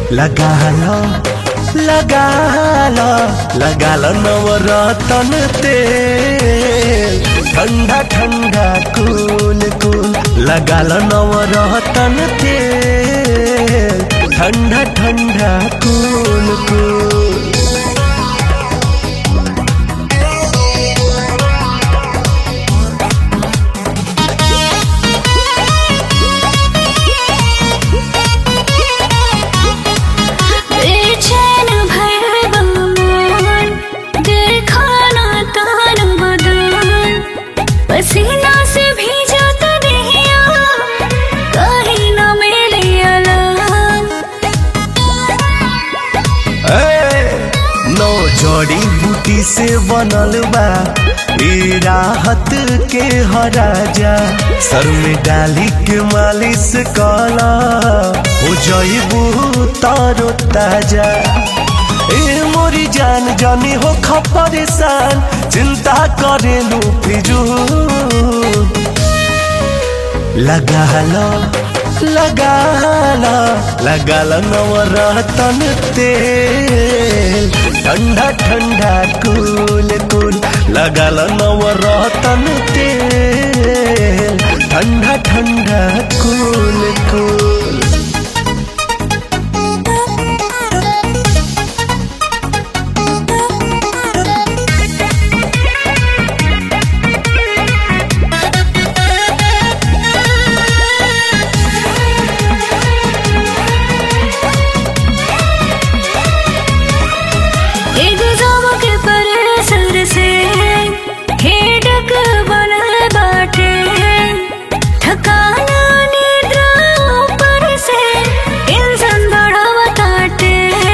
लगा लो लगा लो लगा लो नवरतन तेल ठंडा ठंडा कूल कूल लगा लो नवरतन तेल ठंडा ठंडा कूल कूल बेचैन भैरव मन देखा ना तान बदन पसीना से भीजा तो देहिया कहीं न मिले अलान ए, नौ जड़ी बूटी से बनल बा ई राहत के हराजा सर में डाली के मालिश कला हो जईबू तारो ताजा ए मोरी जान जानी हो परेशान चिंता करेलू फिजू लगा लो लगा लो लगा लो नवरतन तेल ठंडा ठंडा कूल कूल लगा लो नवरतन तेल ठंडा ठंडा कूल कूल एग्जाम के परेसर से हेडक बनल बाटे थकाना निद्रा ऊपर से टेंशन बढ़ावताटे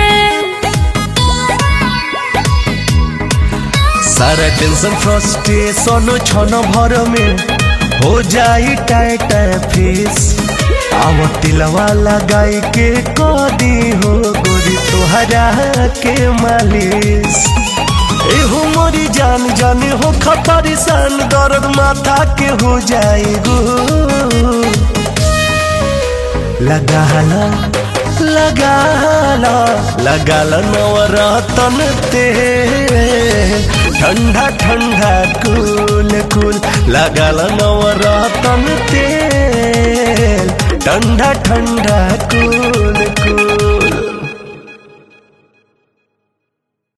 सारा टेंशन फ्रस्ट्रेशन छन भर में हो जाई टाइट फेस आव तिलवा लगाई के कदी हो गोरी तोहरा के मालिश एहो मोरी जान जाने हो परेशान दर्द माथा के हो जाई गो लगा लो लगा लो लगा लो नवरतन तेल ठंडा ठंडा कूल कूल लगा लो नवरतन तेल ठंडा ठंडा कूल